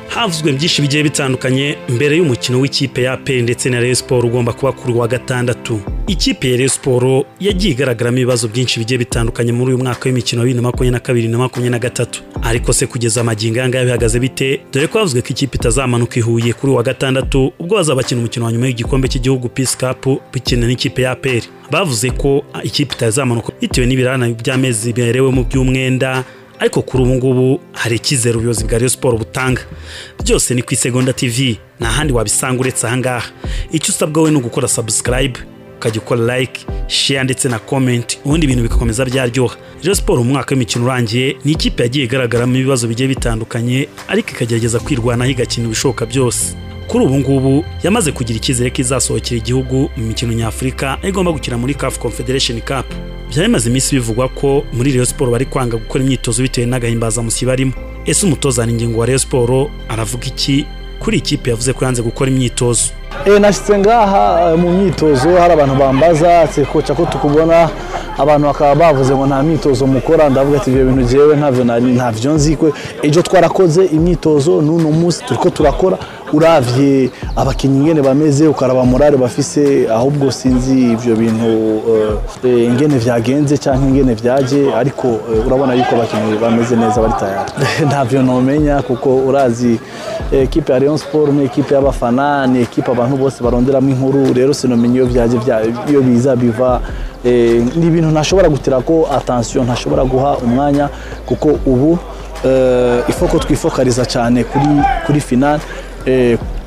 havuzwe byinshi bigiye bitandukanye mbere y'umukino w'ikipe ya pe ndetse na Rayon Sport ugomba kuba kuri wa gatandatu ikipe ya Rayon Sport yagiye igaragaramo ibibazo byinshi bigiye bitandukanye muri uyu mwaka w'imikino wa bibiri na makumyabiri na kabiri na makumyabiri na gatatu ariko se kugeza amagingo aya ngaya bihagaze bite dore ko havuzwe ko ikipe itazamanuka i Huye kuri wa gatandatu ubwo bazabakina umukino wa nyuma w'igikombe cy'igihugu Peace Cup bikina n'ikipe ya APR bavuze ko ikipe itazamanuka bitewe n'ibirana by'amezi biherewemo by'umwenda ariko kuri ubu ngubu hari icyizere ubuyobozi bwa Rayon Sport butanga byose ni ku isegonda TV nta handi wabisanga uretse aha ngaha icyo usabwa we ni ugukora subscribe ukajya ukora like share ndetse na comment ubundi ibintu bigakomeza byaryoha Rayon Sport umwaka w'imikino urangiye ni ikipe yagiye igaragaramo ibibazo bigiye bitandukanye ariko ikagerageza kwirwanaho igakina ibishoboka byose kuri ubu ngubu yamaze kugira icyizere ko izasohokera igihugu mu mikino nyafurika aho igomba gukina muri CAF Confederation Cup byari bimaze iminsi bivugwa ko muri Rayon Sport bari kwanga gukora imyitozo bitewe n'agahimbazamusyi barimo ese umutoza ingingo wa Rayon Sport aravuga iki kuri ikipe yavuze ko yanze gukora imyitozo nashyitse ngaha mu myitozo hari abantu bambaza koca ko tukubona abantu bakaba bavuze ngo nta myitozo mukora ndavuga ati ibyo bintu ngewe ntabyo nzikwe ejo twarakoze imyitozo n'uno munsi turi ko turakora urabye abakinnyi ingene bameze ukaraba morale bafise ahubwo sinzi ibyo bintu ingene byagenze cyangwa ingene byaje ariko urabona yuko abakinnyi bameze neza bari tayari ntabyo ntumenya kuko urazi ekipe ya Rayon Sport ni ekipe y'abafana ni ekipe abantu bose baronderamo inkuru rero sinamenye iyo byaje iyo biza biva ni ibintu ntashobora gutira ko atansiyo ntashobora guha umwanya kuko ubu ifoko twifokariza cyane kuri kuri finale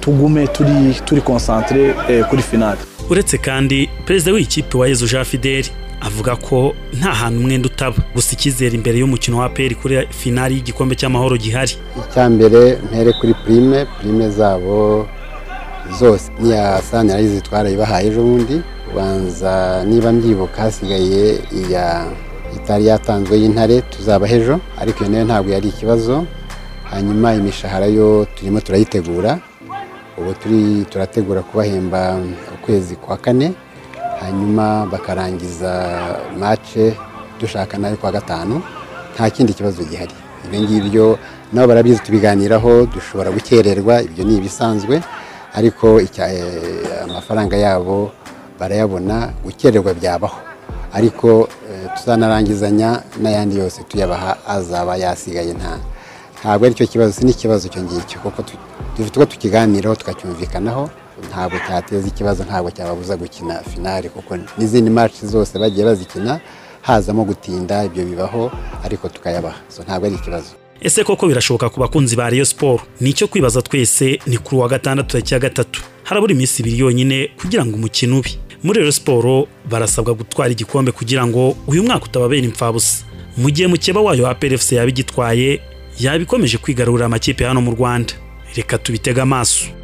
tugume turi turi konsantere kuri finale uretse kandi perezida w'ikipe wa Yezu Jean Fideli avuga ko nta hantu umwenda utaba gusa icyizere imbere y'umukino wa peri kuri finali y'igikombe cy'amahoro gihari icya mbere mpere kuri prime prime zabo zose niya sanirayi zitwara ibahaye ejo bundi ubanza niba mbyibuka hasigaye iya itari yatanzwe y'intare tuzaba ejo ariko iyo nayo ntabwo yari ikibazo hanyuma imishahara yo turimo turayitegura ubu turi turategura kubahemba ukwezi kwa kane hanyuma bakarangiza mace dushaka nayo kwa gatanu nta kindi kibazo gihari ibyo ngibyo nabo barabizi tubiganiraho dushobora gukererwa ibyo ni ibisanzwe ariko amafaranga yabo barayabona gukererwa byabaho ariko tuzanarangizanya n'ayandi yose tuyabaha azaba yasigaye nta ntabwo aricyo kibazo si n'ikibazo icyo ngicyo kuko dufite uko tukiganiraho tukacyumvikanaho ntabwo cyateza ikibazo ntabwo cyababuza gukina finale kuko n'izindi maci zose bagiye bazikina hazamo gutinda ibyo bibaho ariko tukayabaha ntabwo ari ikibazo ese koko birashoboka ku bakunzi ba Rayon Sport nicyo kwibaza twese ni kuri wa gatandatu ya cya gatatu harabura iminsi ibiri yonyine kugira ngo umukino ube muri Rayon Sport barasabwa gutwara igikombe kugira ngo uyu mwaka utababera impfabusa mu gihe mukeba wayo wa PFC yaba igitwaye yaba ikomeje kwigarurira amakipe hano mu Rwanda reka tubitega amaso